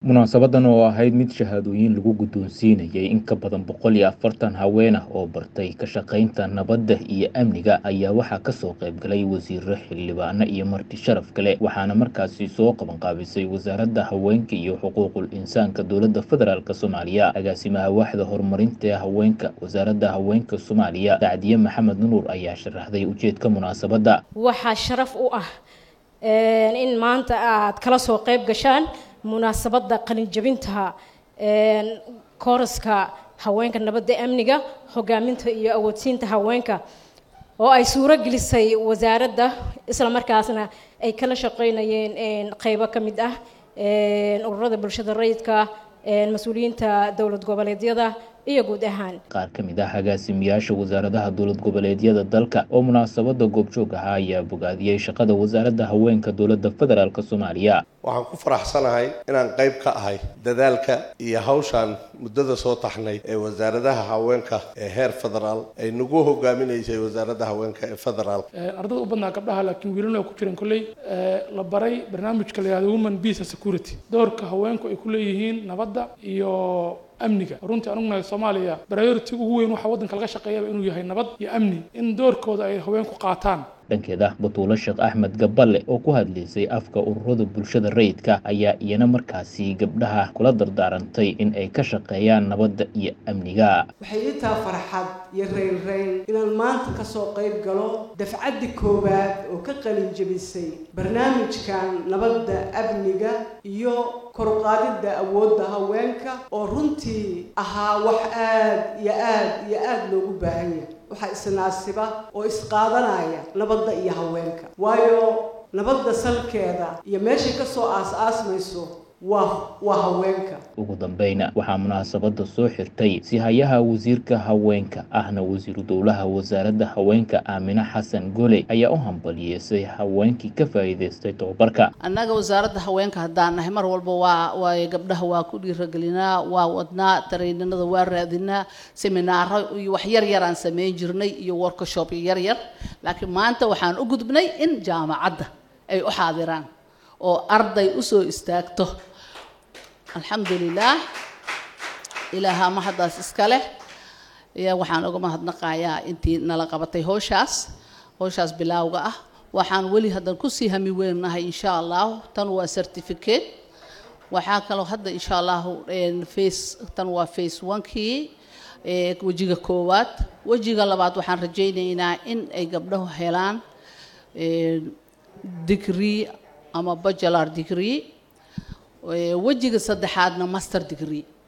munaasabadan oo ahayd mid shahaadooyin lagu guddoonsiinayay in ka badan boqol iyo afartan haween ah oo bartay ka shaqaynta nabadda iyo amniga ayaa waxaa kasoo qaybgalay wasiiro xildhibaano iyo marti sharaf kale waxaana markaasi soo qabanqaabisay wasaaradda haweenka iyo xuquuqul insaanka dowladda federaalk soomaaliya agaasimaha waaxda horumarinta haweenka wasaaradda haweenka soomaaliya sacdiye maxamed nuur ayaa sharaxday ujeedka munaasabadda waxaa sharaf u ah in maanta aad kala soo qayb gashaan munaasabadda qalinjabinta kooraska haweenka nabadda amniga hogaaminta iyo awoodsiinta haweenka oo ay suuro gelisay wasaaradda isla markaasna ay kala shaqeynayeen qeybo ka mid ah ururada bulshada rayidka mas-uuliyiinta dowlad goboleedyada iyo guud ahaan qaar ka mid ah agaasimayaasha wasaaradaha dowlad goboleedyada dalka oo munaasabada goobjoog ahaa ayaa bogaadiyey shaqada wasaaradda haweenka dowladda federaalk soomaaliya waxaan ku faraxsanahay inaan qayb ka ahay dadaalka iyo hawshaan muddada soo taxnay ee wasaaradaha haweenka ee heer federaal ay nagu hogaaminaysay wasaaradda haweenka ee federaalk ardada u badnaa gabdhaha laakiin wiilana ay ku jireen kolley la baray barnaamijka la yihahdo woman peace and security doorka haweenku ay ku leeyihiin nabadda iyo amniga runtii anugnahay soomaaliya priority ugu weyn waxaa waddanka laga shaqeeyaba inuu yahay nabad iyo amni in doorkooda ay haweenku qaataan dhankeeda batuulo sheekh axmed gaballe oo ku hadlaysay afka ururada bulshada rayidka ayaa iyana markaasi gabdhaha kula dardaarantay in ay ka shaqeeyaan nabadda iyo amniga waxay ii taha farxad iyo raynrayn inaan maanta kasoo qayb galo dafcaddi koowaad oo ka qalin jebisay barnaamijkan nabadda amniga iyo koruqaadidda awoodda haweenka oo runtii ahaa wax aad iyo aad iyo aada loogu baahan yahay waxaa isnaasiba oo isqaadanaya nabadda iyo haweenka waayo nabadda salkeeda iyo meeshay ka soo aas-aasmayso waa waa haweenka ugu dambeyna waxaa munaasabada soo xirtay sihayaha wasiirka haweenka ahna wasiiru dowlaha wasaaradda haweenka aamine xasan goley ayaa u hambaliyeysay haweenkii ka faa'iidaystay tobabarka annaga wasaaradda haweenka haddaan nahay mar walba waa waay gabdhaha waa ku dhiiragelinaa waa wadnaa tareyninada waa raadinaa seminaaro iyo wax yar yaraan sameyn jirnay iyo workshop yar yar laakiin maanta waxaan u gudbnay in jaamacadda ay u xaadiraan oo arday usoo istaagto alxamdulilah ilaaha mahaddaas iska leh waxaan uga mahadnaqayaa intii nala qabatay howshaas howshaas bilaawga ah waxaan weli haddan kusii hami weynahay insha allahu tan waa certificate waxaa kaloo hadda insha allahu face tan waa face onkii wejiga koowaad wejiga labaad waxaan rajaynaynaa in ay gabdhahu helaan degree ama bachelar degree wejiga saddexaadna master degree